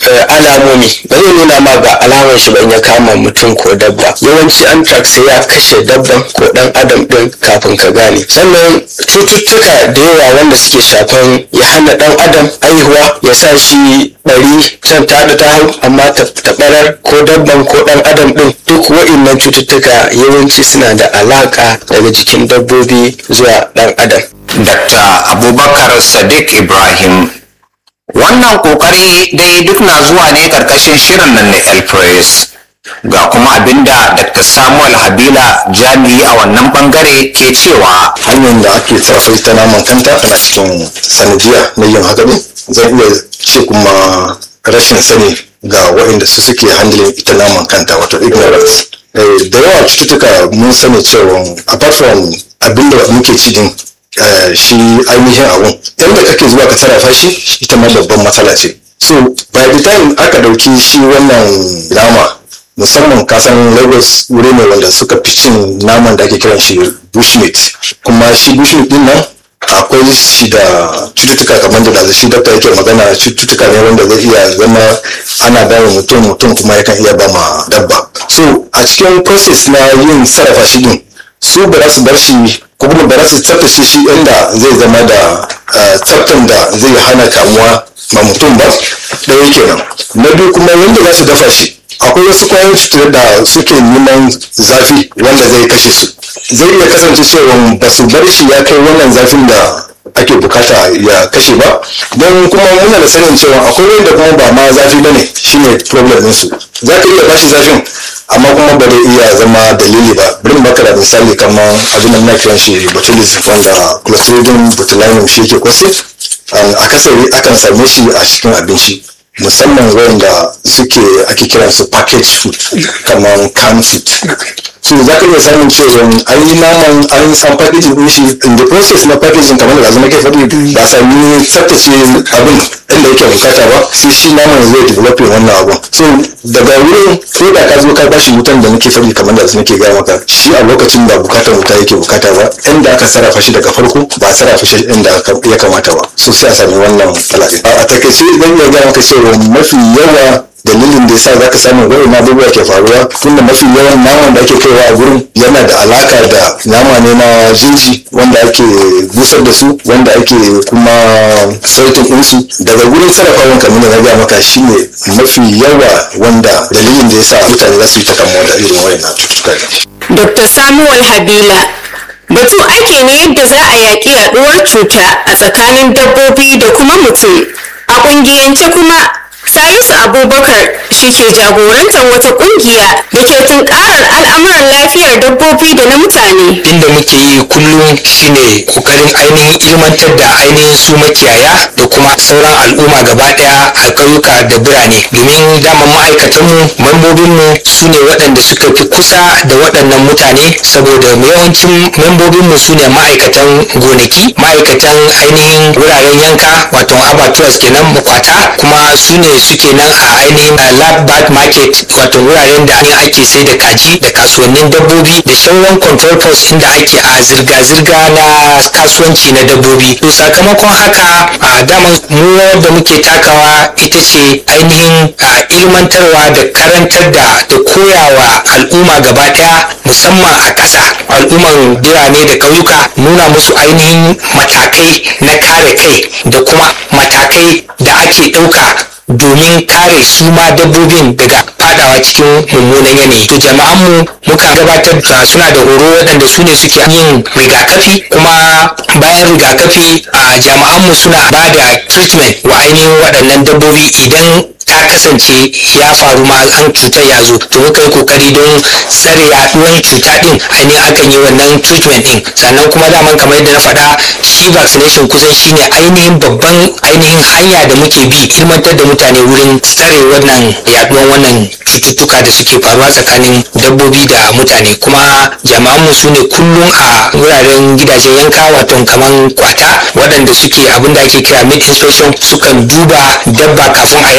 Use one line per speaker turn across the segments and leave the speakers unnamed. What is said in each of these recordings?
alamomi ba zai nuna ma ga alamar shi ban ya kama mutum ko dabba yawanci anthrax sai ya kashe dabban ko dan adam din kafin ka gane sannan cututtuka da yawa wanda suke shafan ya hana dan adam aihuwa ya sa shi bari can ta da ta hau amma ta barar ko dabban ko dan adam din duk wa'innan cututtuka yawanci suna da alaka daga jikin dabbobi zuwa dan adam
Dr. Abubakar Sadiq Ibrahim wannan kokari dai duk na zuwa ne karkashin shirin nan na El Press ga kuma abinda Dr. Samuel Habila jami'i a wannan bangare ke cewa
hanyar da ake sarrafa ita naman kanta tana cikin sanadiya na yin haka ne zan iya ce kuma rashin sani ga waɗanda su suke handling ita naman kanta wato ignorance Eh, da yawa cututtuka mun sani cewa apart from abinda muke ci din eh, shi ainihin abun yadda kake zuwa ka sarrafa shi ita ma babban matsala ce so by the time aka dauki shi wannan nama musamman kasan lagos wuri ne wanda suka fi cin naman da ake kiran shi bushmeat kuma shi bushmeat din nan akwai shi da cututtuka kamar da da shi dakta yake magana cututtuka ne wanda zai iya zama ana bawa mutum mutum kuma yakan iya ba ma dabba so a cikin process na yin sarrafa shi din su ba za su bar shi ko kuma ba za su tsaftace shi inda zai zama da eh, tsaftan da zai hana kamuwa ma mutum ba ɗaya kenan na biyu kuma yadda za su dafa shi akwai wasu kwayoyin cutar da suke neman zafi wanda zai kashe su zai iya kasance cewa ba su bar shi ya kai wannan zafin da ake bukata ya kashe ba don kuma muna da sanin cewa akwai wanda kuma ba ma zafi bane shine problem ɗinsu za ka iya bashi zafin amma kuma ba zai iya zama dalili ba bari mu baka da misali kamar abin da muna kiran shi botulism wanda clostridium botulinum shi yake kwasi akasari akan same shi a cikin abinci musamman wanda suke ake kiran su package food kamar canned food so za ka iya samun cewa an yi naman an san packaging din shi in the process na packaging kamar da zama ke faɗi ba a sami tsaftace abin inda yake bukata ba sai shi naman zai develop wannan abun so daga wurin ko da ka zo ka bashi wutan da nake faɗi kamar da nake gaya maka shi a lokacin da bukatar wuta yake bukata ba inda aka sarrafa shi daga farko ba a sarrafa shi inda ya kamata ba so sai a sami wannan matsala a takaice zan iya gaya maka cewa mafi yawa dalilin da yasa zaka samu wani abubuwa ke faruwa tunda mafi yawan naman da ake kaiwa a gurin yana da alaka da nama ne na jeji wanda ake busar da su wanda ake kuma sautin ɗinsu daga gurin sarrafawan kamar da na gaya maka shine mafi yawa wanda dalilin da yasa mutane za su yi ta kamuwa da irin wayannan cututtuka
Dr. Samuel Habila Batu ake ne yadda za a yaƙi yaɗuwar cuta a tsakanin dabbobi da kuma mutum. A ƙungiyance kuma Salisu Abubakar shi ke jagorantar wata ƙungiya da ke tunkarar al'amuran lafiyar dabbobi da na mutane.
inda muke yi kullum shine kokarin ainihin ilmantar da ainihin su makiyaya da kuma sauran al'umma gaba daya a ƙauyuka da birane domin daman ma'aikatanmu membobinmu su ne waɗanda suka fi kusa da waɗannan mutane saboda yawancin membobinmu su ne ma'aikatan gonaki ma'aikatan ainihin wuraren yanka wato abatuwas kenan makwata kuma su ne suke nan a ainihin lab bird market wato wuraren da ainihin ake sai da kaji da kasuwannin dabbobi da sauran control post inda ake a zirga-zirga na kasuwanci na dabbobi to sakamakon haka a daman mu da muke takawa ita ce ainihin a ilmantarwa da karantar da da koyawa al'umma gaba daya musamman a ƙasa al'umman birane da ƙauyuka nuna musu ainihin matakai na kare kai da kuma matakai da ake ɗauka domin kare su ma dabbobin daga fadawa cikin mummunan yanayi to jama'an mu muka gabatar da suna da horo waɗanda su ne suke yin rigakafi kuma bayan rigakafi a jama'an mu suna ba da treatment wa ainihin waɗannan dabbobi idan ta kasance ya faru ma an cutar ya zo to muka yi kokari don tsare yaduwan cuta din ainihin akan yi wannan treatment din sannan kuma daman kamar yadda na faɗa shi vaccination kusan shine ainihin babban ainihin hanya da muke bi ilmantar da mutane wurin tsare wannan yaduwan wannan cututtuka da suke faruwa tsakanin dabbobi da mutane kuma jama'an mu su ne kullum a wuraren gidajen yanka wato kaman kwata waɗanda suke abin da ake kira meat inspection sukan duba dabba kafin a yanka a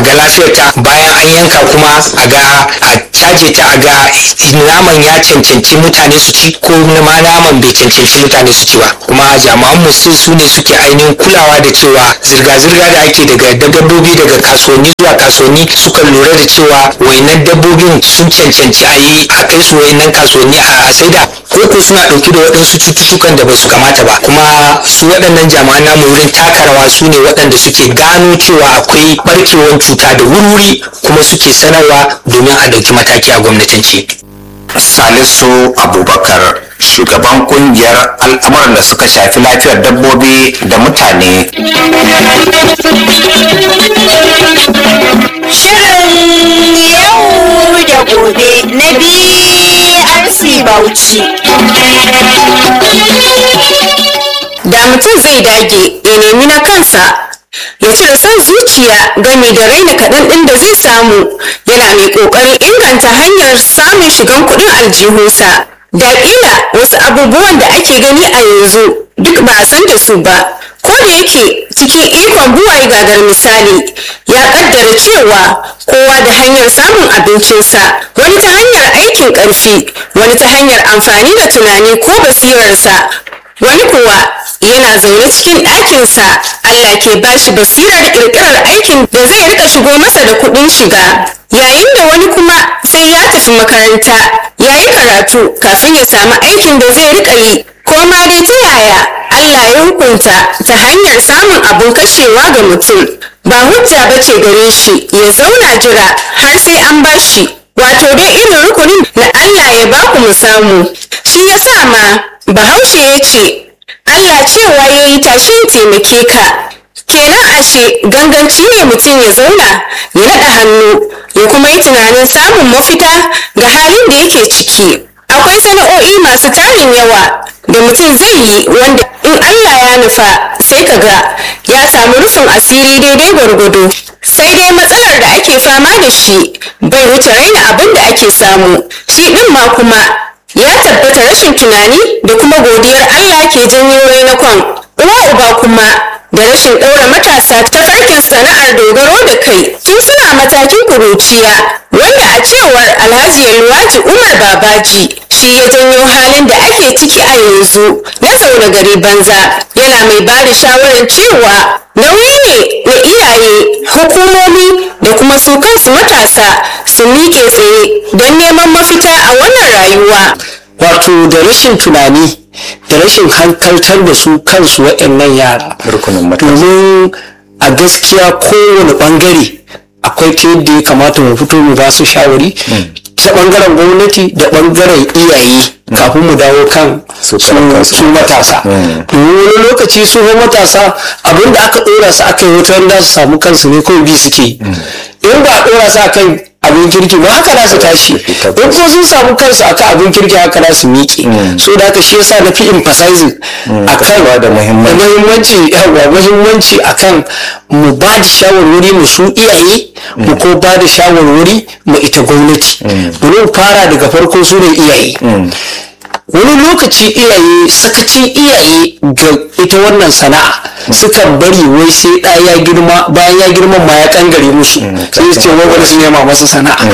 ga lafiyarta bayan an yanka kuma a ga a caje ta a ga naman ya cancanci mutane su ci ko ma naman bai cancanci mutane su ci ba kuma jami'an mu su su ne suke ainihin kulawa da cewa zirga-zirga da ake daga dabbobi daga kasuwanni zuwa kasuwanni suka lura da cewa wainan dabbobin sun cancanci a yi a kai su wainan kasuwanni a saida ko ko suna ɗauke da waɗansu cututtukan da ba su kamata ba kuma su waɗannan jami'an namu wurin taka rawa su ne waɗanda suke gano cewa akwai barkewar cuta da wuri kuma suke sanarwa domin a ɗauki mataki a gwamnatance.
salisu abubakar shugaban kungiyar al'amuran da suka shafi lafiyar dabbobi da mutane
Shirin yau da gobe na BRC Bauchi. Da mutum zai dage ya nemi na kansa ya cire son zuciya game da raina kaɗan ɗin da zai samu yana mai ƙoƙarin inganta hanyar samun shigan kuɗin aljihunsa. Da ƙila wasu abubuwan da ake gani a yanzu duk ba a san da su ba. ko da yake cikin ikon buwaye gagar misali ya kaddara cewa kowa da hanyar samun abincinsa wani ta hanyar aikin ƙarfi wani ta hanyar amfani da tunani ko basirarsa wani kuwa yana zaune cikin ɗakinsa Allah ke bashi basirar ƙirƙirar aikin da zai rika shigo masa da kuɗin shiga yayin da wani kuma sai ya tafi makaranta ya yi karatu kafin ya samu aikin da zai rika yi ko ma dai ta yaya Allah ya hukunta ta hanyar samun abin kashewa ga mutum ba hujja ba ce gare shi ya zauna jira har sai an bashi wato dai irin rukunin da Allah ya baku mu samu shi ya sa ma bahaushe ya ce Allah cewa ya yi tashin taimake ka kenan ashe ganganci ne mutum ya zauna ya naɗa hannu ya kuma yi tunanin samun mafita ga halin da yake ciki akwai sana'o'i masu tarin yawa da mutum zai yi wanda in Allah ya nufa sai ka ga ya samu rufin asiri daidai gwargwado sai dai matsalar da ake fama da shi bai wuce raina abin da ake samu shi ɗin ma kuma ya tabbata rashin tunani da kuma godiyar Allah ke janyo rainakon uwa uba kuma da rashin ɗaura matasa ta farkin sana'ar dogaro da kai tun suna matakin kuruciya wanda a cewar alhaji yalwaji umar babaji shi ya janyo halin da ake ciki a yanzu na zaune gari banza yana mai ba da shawarar cewa nauyi ne na iyaye hukumomi da kuma su kansu matasa su miƙe tsaye don neman mafita a wannan rayuwa
wato da rashin tunani da rashin hankaltar da su kansu waɗannan yara
rukunin matasa
domin a gaskiya kowane ɓangare akwai ta yadda ya kamata mu fito mu ba su shawari ta ɓangaren gwamnati da ɓangaren iyaye kafin mu dawo kan
Su
su
karan kansu.
su matasa domin wani lokaci su fa matasa abinda aka ɗora su aka yi wata da su samu kansu ne kawai bi suke yi. in ba a ɗora su akan abin kirki ba haka za su tashi in kuma sun samu kansu akan abin kirki haka za su miƙe so da haka shi yasa na fi emphasizing akan
ba da muhimmanci.
muhimmanci yawa muhimmanci akan mu ba da shawarwari mu su iyaye mu ko ba da shawarwari mu ita gwamnati bari mu fara daga farko su ne iyaye wani lokaci iyaye sakacin iyaye ga ita wannan sana'a sukan bari wai sai ɗa ya girma bayan ya girma ma ya kangare musu sai su ce wai bari su nema masa sana'a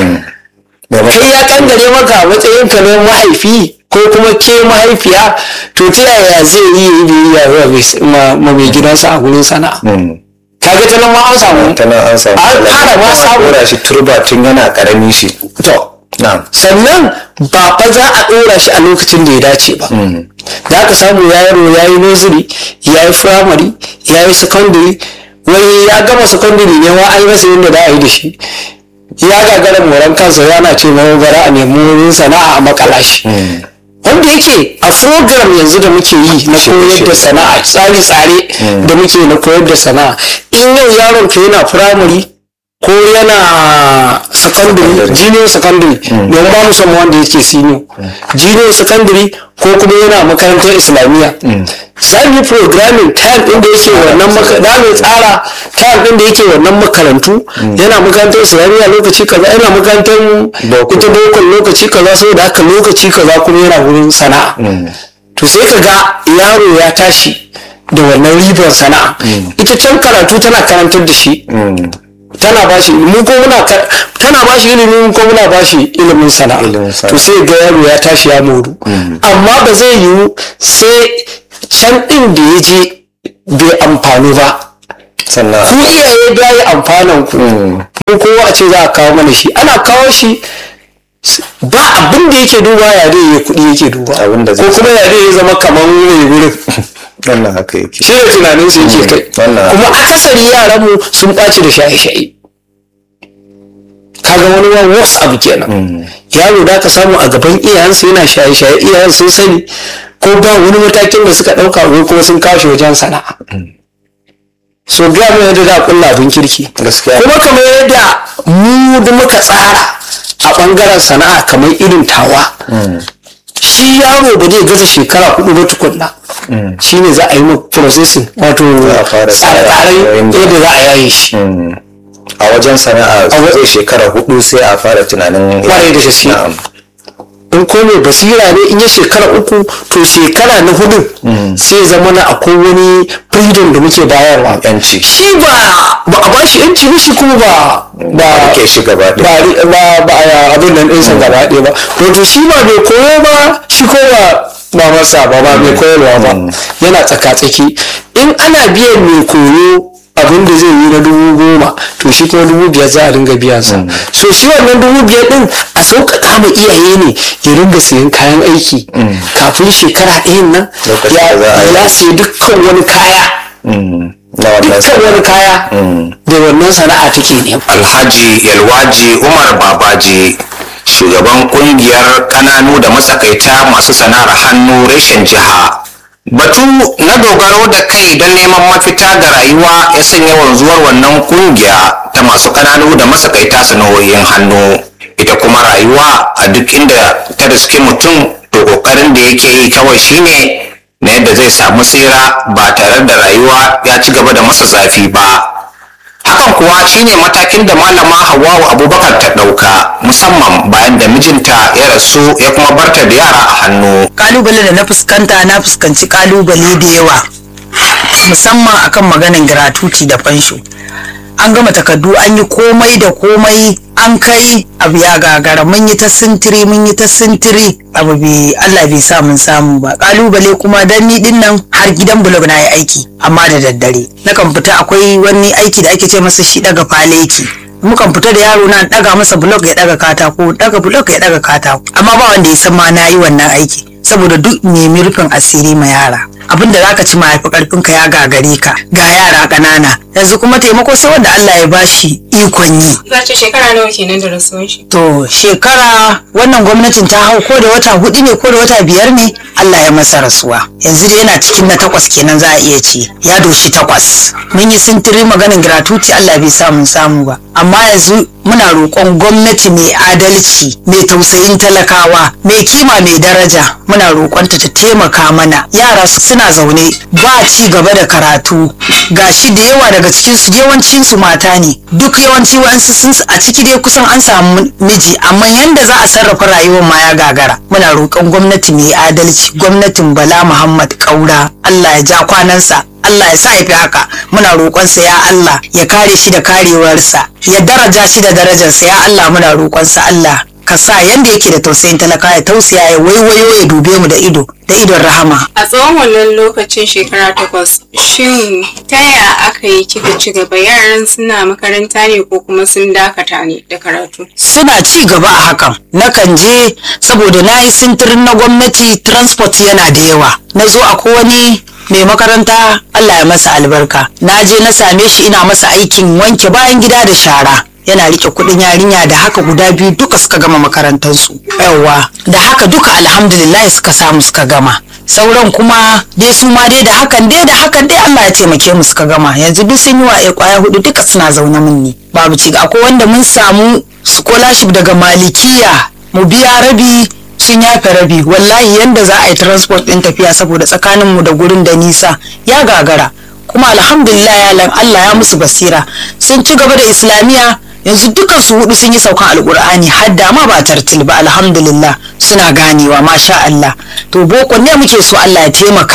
kai ya kangare maka a matsayin ka na mahaifi ko kuma ke mahaifiya to ta yaya zai yi yi biyayya wa mai- ma ma mai gidansa a gurin sana'a kaga ta nan ma an samu
ta nan an samu
an fara ma samu
ɗora shi turba tun yana ƙarami shi
to
na'am
sannan ba fa za a ɗora shi a lokacin da ya dace ba da aka samu yaro ya yi nursery ya yi firamare ya yi secondary wani ya gama secondary ne ma an yi masa yadda za a yi da shi ya gagara moran kansa yana ce ma bara a nemi wurin sana'a a makala shi wanda yake a program yanzu da muke yi na koyar da sana'a tsare-tsare da muke na koyar da sana'a in yau yaron ka yana firamare ko yana secondary junior secondary don ba mu san wanda yake senior junior secondary ko kuma yana makarantar islamiyya sai mu programming time din da yake wannan makarantu tsara time din da yake wannan makarantu yana makarantar islamiyya lokaci kaza yana makarantar ita bokon lokaci kaza saboda haka lokaci kaza kuma yana wurin sana'a to sai ka ga yaro ya tashi da wannan ribar sana'a ita can karatu tana karantar da shi tana ba shi ilimi ko muna ka- tana ba shi ilimi ko muna ba shi ilimin sana'a
Ilimin sana'a.
to sai ga yaro ya tashi ya moru amma ba zai yiwu sai can din da ya je bai amfani ba
sannan
ku iyaye da yi amfanan ku ko kowa a ce za a kawo mana shi ana kawo shi ba abin da yake duba ya dai ya kuɗi yake duba
Abin da zai
ko kuma ya dai ya zama kamar mai wurin
wannan haka yake
shi ne tunanin su yake kai
wannan-
kuma akasari yaran mu sun ɓaci da shaye-shaye kaga wani wa wasu abu kenan yaro da ka samu a gaban iyayensa yana shaye-shaye iyayen sun sani ko ba wani matakin da suka ɗauka ko kuma sun kawo shi wajen sana'a so ga mu yadda da kulla abin kirki
Gaskiya.
kuma kamar yadda mu da muka tsara a ɓangaren sana'a kamar irin tawa shi yaro ba zai gaza shekara hudu ba tukunna shi ne za a yi mu processing wato
a fara
tsare-tsaren
tsara
yadda za a yaye shi
a wajen sana'a zai shekara hudu sai a fara tunanin
Kwarai da gaske.
Na'am.
in ko mai basira ne in ya shekara uku to shekara na hudu sai ya zama na akwai wani freedom da muke bayarwa
yanci
shi ba ba a bashi yanci ba shi kuma ba ba
rike shi gaba
ba
ɗaya
ba ba a abin nan ɗinsa gaba ɗaya ba wato shi ba mai koyo ba shi ko ba ba masa ba ba mai koyarwa ba yana tsaka-tsaki in ana biyan mai koyo abin da zai yi na dubu goma to shi kuma dubu biyar za a dinga biyan sa so shi wannan dubu biyar din a sauƙaƙa ma iyaye ne ya ringa sayan kayan aiki kafin shekara ɗayan nan
Lokacin
ya
da za a yi.
ya sayi dukkan wani kaya
Mm. na wannan
dukkan
sana'a.
wani kaya da wannan sana'a take nema
alhaji yalwaji umar babaji shugaban kungiyar kananu da matsakaita masu sana'ar hannu reshen jiha batu na dogaro da kai don neman mafita ga rayuwa ya sanya wanzuwar wannan kungiya ta masu kananu da matsakaita sana'o'in hannu ita kuma rayuwa a duk inda ta riski mutum to kokarin da yake yi kawai shine na yadda zai samu tsira ba tare da rayuwa ya ci gaba da masa zafi ba hakan kuwa shine matakin da malama Hawwa'u Abubakar ta ɗauka musamman bayan da mijinta ya rasu ya kuma barta da yara a hannu.
kalubale da na fuskanta na fuskanci kalubale da yawa musamman akan maganin gratuity da fansho an gama takardu an yi komai da komai an kai abu ya gagara mun yi ta sintiri mun yi ta sintiri abu bai Allah bai sa mun samu ba kalubale kuma dan ni din nan har gidan blog na yi aiki amma da daddare nakan fita akwai wani aiki da ake ce masa shi daga faleki mukan fita da yaro na daga masa blog ya daga katako daga blog ya daga katako amma ba wanda ya san ma na yi wannan aiki saboda duk nemi rufin asiri ma yara abin da zaka ci mahaifi karfin ka ya gagare ka ga yara ƙanana yanzu kuma taimako sai wanda Allah ya bashi ikon yi
Za ce shekara nawa kenan da rasuwan shi.
to shekara wannan gwamnatin ta hau ko da wata hudu ne ko da wata biyar ne Allah ya masa rasuwa yanzu dai yana cikin na takwas kenan za a iya ce ya doshi takwas mun yi sintiri maganin gratuity Allah bai sa mun samu ba amma yanzu muna roƙon gwamnati mai adalci mai tausayin talakawa mai kima mai daraja muna roƙonta ta taimaka mana yara suna zaune ba ci gaba da karatu gashi da yawa daga cikin su yawancin su mata ne duk yawanci wa'ansu sun a ciki dai kusan an samu miji amma yanda za a sarrafa rayuwar ma ya gagara muna roƙon gwamnati mai adalci gwamnatin Bala Muhammad Kaura Allah ya ja kwanansa Allah ya sa ya fi haka muna roƙonsa ya Allah ya kare shi da karewarsa ya daraja shi da darajarsa ya Allah muna roƙonsa Allah ka sa yanda yake da tausayin talaka ya tausaya ya waiwayo ya dube mu da ido da idon rahama
A tsawon wannan lokacin shekara takwas, shin ta yaya aka yi kika ci gaba yaran suna makaranta ne ko kuma sun dakata ne da karatu?
suna ci gaba a hakan nakan je saboda na yi sintirin na gwamnati transport yana da yawa na zo a wani mai makaranta Allah ya masa albarka na je na same shi ina masa aikin wanke bayan gida da shara yana rike kudin yarinya da haka guda biyu duka suka gama makarantarsu yawa da haka duka alhamdulillah suka samu suka gama sauran kuma dai su ma dai da hakan dai da hakan dai Allah ya taimake mu suka gama yanzu duk sun yi wa kwaya hudu duka suna zaune mun ne babu ci akwai wanda mun samu scholarship daga malikiya mu biya rabi sun yafe rabi wallahi yanda za a yi transport din tafiya saboda tsakanin mu da gurin da nisa ya gagara kuma alhamdulillah ya lan Allah ya musu basira sun ci gaba da islamiya yanzu dukan su hudu sun yi saukan alkur'ani hadda ma ba tartil ba alhamdulillah suna ganewa masha Allah to boko ne muke so Allah ya taimaka a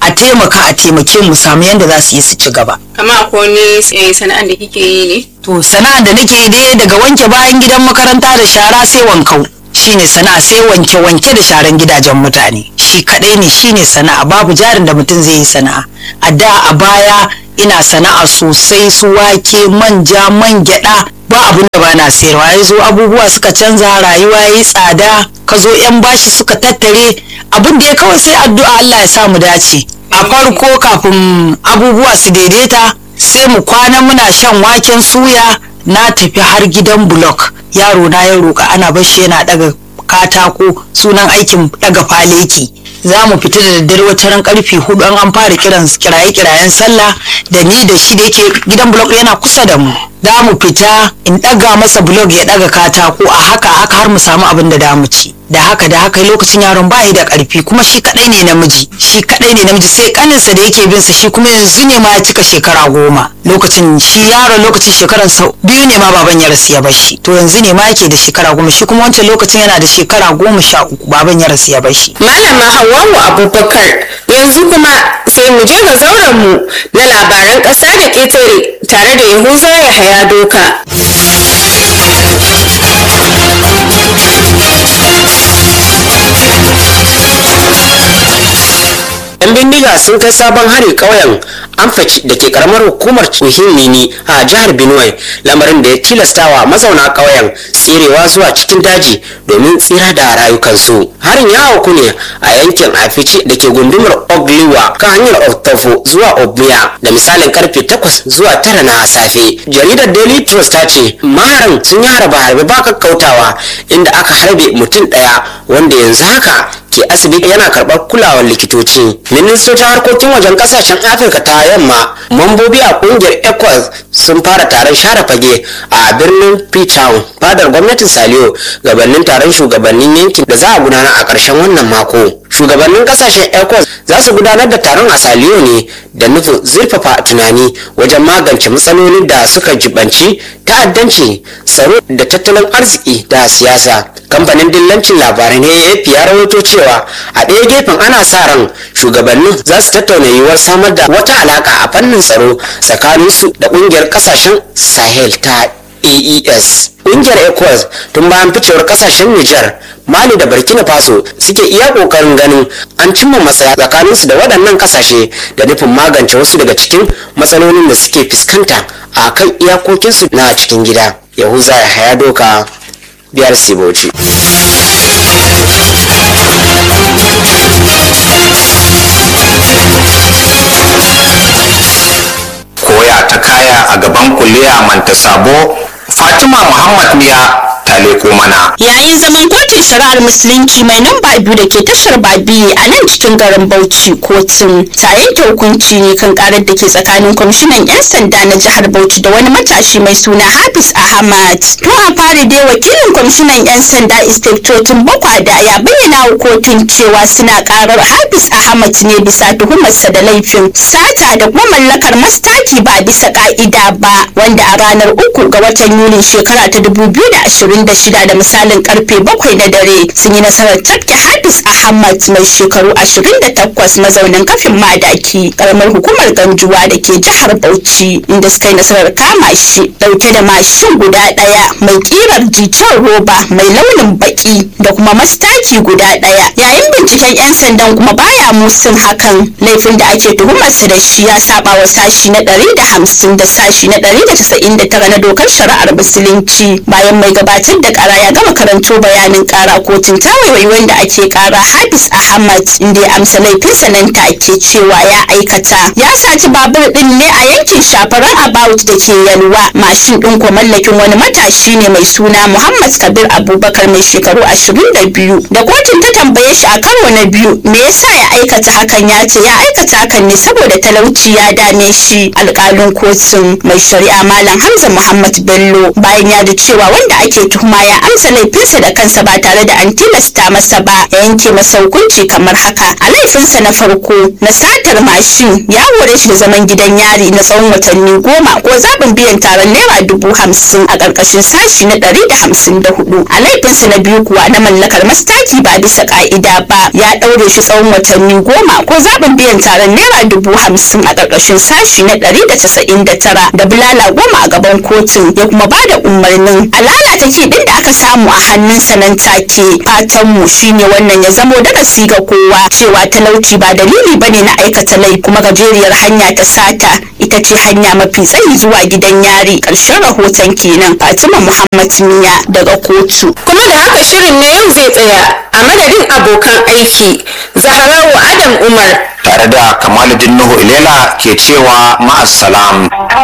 a taimaka a taimake mu samu yadda za su yi su ci gaba
kama ko ne sana'an da kike yi ne
to sana'ar da nake yi dai daga wanke bayan gidan makaranta da shara sai wankau shine sana'a sai wanke wanke da sharan gidajen mutane shi kadai ne shine sana'a babu jarin da mutum zai yi sana'a a da a baya ina sana'a sosai su wake manja man gyada ba abun da bana sayarwa ya zo abubuwa suka canza rayuwa yi tsada ka zo yan bashi suka tattare abin da ya kawai sai addu'a Allah ya sa mu dace a farko kafin abubuwa su daidaita sai mu kwana muna shan waken suya na tafi har gidan block yaro na ya roƙa ana bashi yana daga katako sunan aikin daga faleki za mu fita da daddare wata ran karfe hudu an an fara kiran kiraye kirayen sallah da ni da shi da yake gidan blog yana kusa da mu za mu fita in daga masa blog ya daga katako a haka haka har mu samu abin da da mu ci da haka da haka lokacin yaron bayi da karfi kuma shi kadai ne namiji shi kadai ne namiji sai kaninsa da yake bin sa shi kuma yanzu ne ma ya cika shekara goma lokacin shi yaron lokacin shekaran sa biyu ne ma baban ya rasu ya bar shi to yanzu ne ma yake da shekara goma shi kuma wancan lokacin yana da shekara goma sha uku baban ya rasu ya bar shi
malama Hawwa'u Abubakar yanzu kuma sai mu je ga zauren mu na labaran ƙasa da ƙetare tare da Yahuza Yahaya Doka.
'yan bindiga sun kai sabon hari ƙauyen amfaci da ke karamar hukumar muhimmini a jihar benue lamarin da ya tilastawa mazauna ƙauyen tserewa zuwa cikin daji domin tsira da rayukansu harin ya auku ne a yankin afici da ke gundumar ogliwa kan hanyar oktofo zuwa obliya da misalin karfe 8 zuwa 9 na safe jaridar daily trust ta ce maharan sun yi harba harbe ba kakkautawa inda aka harbe mutum ɗaya wanda yanzu haka ke asibiti yana karɓar kulawar likitoci ministocin harkokin wajen kasashen afirka ta yamma mambobi a kungiyar ecowas sun fara taron share fage a birnin freetown fadar gwamnatin saliyo gabanin taron shugabannin yankin da za a gudanar a ƙarshen wannan mako shugabannin kasashen ecowas za su gudanar da taron a saliyo ne da nufin zurfafa tunani wajen magance matsalolin da suka jibanci ta'addanci tsaro da tattalin arziki da siyasa kamfanin dillancin labarai na AFP ya rawaito cewa a ɗaya gefen ana sa ran shugabannin za su tattauna yiwuwar samar da wata alaka a fannin tsaro tsakaninsu da ƙungiyar ƙasashen sahel ta AES. Ƙungiyar ECOWAS tun bayan ficewar kasashen Nijar, Mali da Burkina Faso suke iya ƙoƙarin ganin an cimma matsaya tsakaninsu da waɗannan kasashe da nufin magance wasu daga cikin matsalolin da suke fuskanta a kan iyakokinsu na cikin gida. Yahuza ya haya doka biyar Siboci.
koya ta kaya a gaban kuliya manta sabo fatima muhammad miya ta leko mana
yayin zaman kotun shari'ar musulunci mai namba biyu da ke tashar babi a nan cikin garin bauchi kotun ta yanke hukunci ne kan karar da ke tsakanin kwamishinan 'yan sanda na jihar bauchi da wani matashi mai suna hafiz ahmad tun a fari dai wakilin kwamishinan 'yan sanda inspektotin bakwada ya bayyana wa kotun cewa suna karar hafiz ahmad ne bisa tuhumarsa da laifin sata da kuma mallakar mastaki ba bisa ka'ida ba wanda a ranar uku ga watan yulin shekara ta 2026 da misalin karfe bakwai na dare sun yi nasarar tafke hafiz ahmad mai shekaru 28 mazaunin kafin madaki karamar hukumar ganjuwa da ke jihar bauchi inda suka yi nasarar kama shi dauke da mashin guda daya mai kirar jicen roba mai launin baki da kuma mastaki guda daya yayin binciken yan sandan kuma baya musun hakan laifin da ake tuhumarsa da shi ya saba wa sashi na 150 da sashi na 199 na dokar shari'ar musulunci bayan mai gabatar da kara ya gama karanto bayanin kara kotun ta waiwai wanda ake kara hafiz ahmad inda ya amsa laifinsa nan take cewa ya aikata ya saci babur din ne a yankin shafaran about da ke yalwa mashin din ko mallakin wani matashi ne mai suna muhammad kabir abubakar mai shekaru 22 da kotun ta tambaye shi a karo na biyu me yasa ya aikata hakan ya ce ya aikata hakan ne saboda talauci ya dame shi alkalin kotun mai shari'a malam hamza muhammad bello bayan ya da cewa wanda ake tuhuma kuma ya amsa laifinsa da kansa ba tare da an tilasta masa ba ya yanke masa hukunci kamar haka a laifinsa na farko na satar mashin ya hore shi da zaman gidan yari na tsawon watanni goma ko zaɓin biyan taron naira dubu hamsin a ƙarƙashin sashi na ɗari da hamsin da hudu a laifinsa na biyu kuwa na mallakar mastaki ba bisa ƙa'ida ba ya ɗaure shi tsawon watanni goma ko zaɓin biyan taron naira dubu hamsin a ƙarƙashin sashi na ɗari da casa'in da tara da bulala goma a gaban kotun ya kuma ba da umarnin a lalata kiɗin da aka samu a hannunsa nan take fatanmu shine wannan ya zamo darasi ga kowa cewa talauci ba dalili bane na aikata laifi kuma gajeriyar hanya ta sata ita ce hanya mafi tsayi zuwa gidan yari ƙarshen rahoton kenan fatima muhammad miya daga kotu
kuma da haka shirin na yau zai tsaya a madadin abokan aiki zaharawa adam umar
tare da kamaluddin nuhu ilela ke cewa ma'assalam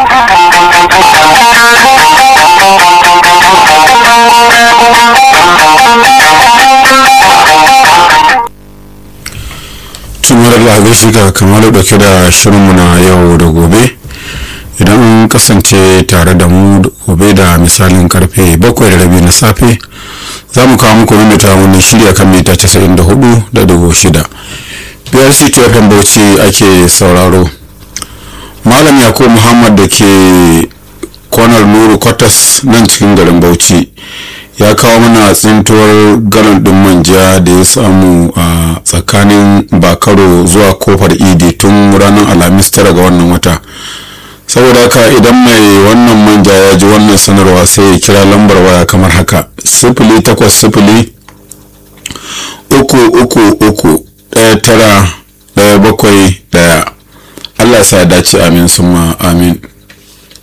tumar da gaishe ga kamar dauke da shirinmu na yau da gobe idan an kasance tare da mu gobe da misalin karfe bakwai da rabi na safe za mu kawo muku mimita wani shirya kan mita 94 da dubu shida biyar ctfm bauchi ake sauraro malam yakubu muhammad da ke kwanar nuru kwatas nan cikin garin bauchi ya kawo mana tsintuwar galon din manja da ya samu a tsakanin bakaro zuwa kofar idi tun ranar alhamis tara ga wannan wata saboda haka idan mai wannan manja ya ji wannan sanarwa sai ya kira lambar waya kamar haka sifili takwas sifili uku uku uku ɗaya tara ɗaya bakwai ɗaya allah sa dace amin summa amin